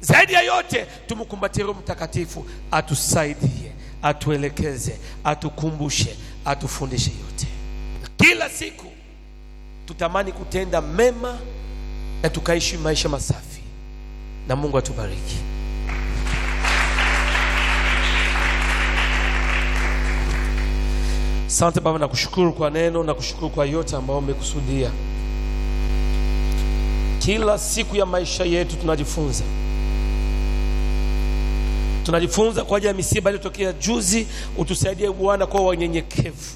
Zaidi ya yote, tumkumbatie Roho Mtakatifu atusaidie, atuelekeze, atukumbushe, atufundishe yote. Kila siku tutamani kutenda mema na tukaishi maisha masafi, na Mungu atubariki. Asante Baba, nakushukuru kwa neno, nakushukuru kwa yote ambayo umekusudia. Kila siku ya maisha yetu tunajifunza, tunajifunza kwa ajili ya misiba iliyotokea juzi. Utusaidie Bwana kwa wanyenyekevu.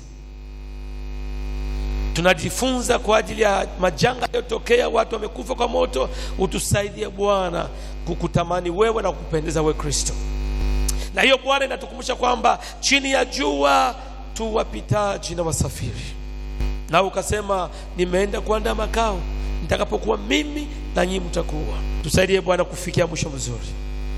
Tunajifunza kwa ajili ya majanga yaliyotokea, watu wamekufa kwa moto. Utusaidie Bwana kukutamani wewe na kukupendeza wewe Kristo. Na hiyo Bwana inatukumbusha kwamba chini ya jua tu wapitaji na wasafiri, na ukasema nimeenda kuandaa makao, nitakapokuwa mimi na nyinyi mtakuwa. Tusaidie Bwana kufikia mwisho mzuri,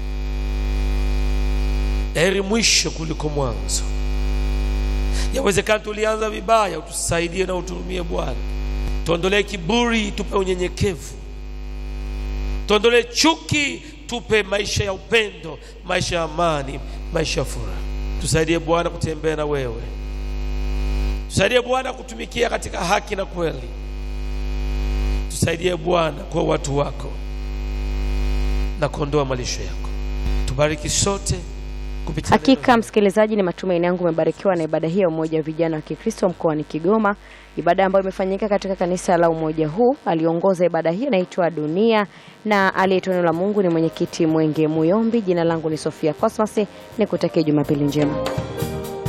heri mwisho kuliko mwanzo. Yawezekana tulianza vibaya, utusaidie na uturumie Bwana, tuondolee kiburi, tupe unyenyekevu, tuondolee chuki, tupe maisha ya upendo, maisha ya amani, maisha ya furaha. Tusaidie Bwana kutembea na wewe, tusaidie Bwana kutumikia katika haki na kweli. Tusaidie Bwana kwa watu wako na kuondoa malisho yako. Tubariki sote kupitia Hakika msikilizaji, ni matumaini yangu umebarikiwa na ibada hii ya umoja wa vijana wa Kikristo mkoani Kigoma, ibada ambayo imefanyika katika kanisa la umoja huu. Aliongoza ibada hii anaitwa Dunia na aliyetoa neno la Mungu ni mwenyekiti Mwenge Muyombi. Jina langu ni Sofia Cosmas, nikutakie Jumapili njema.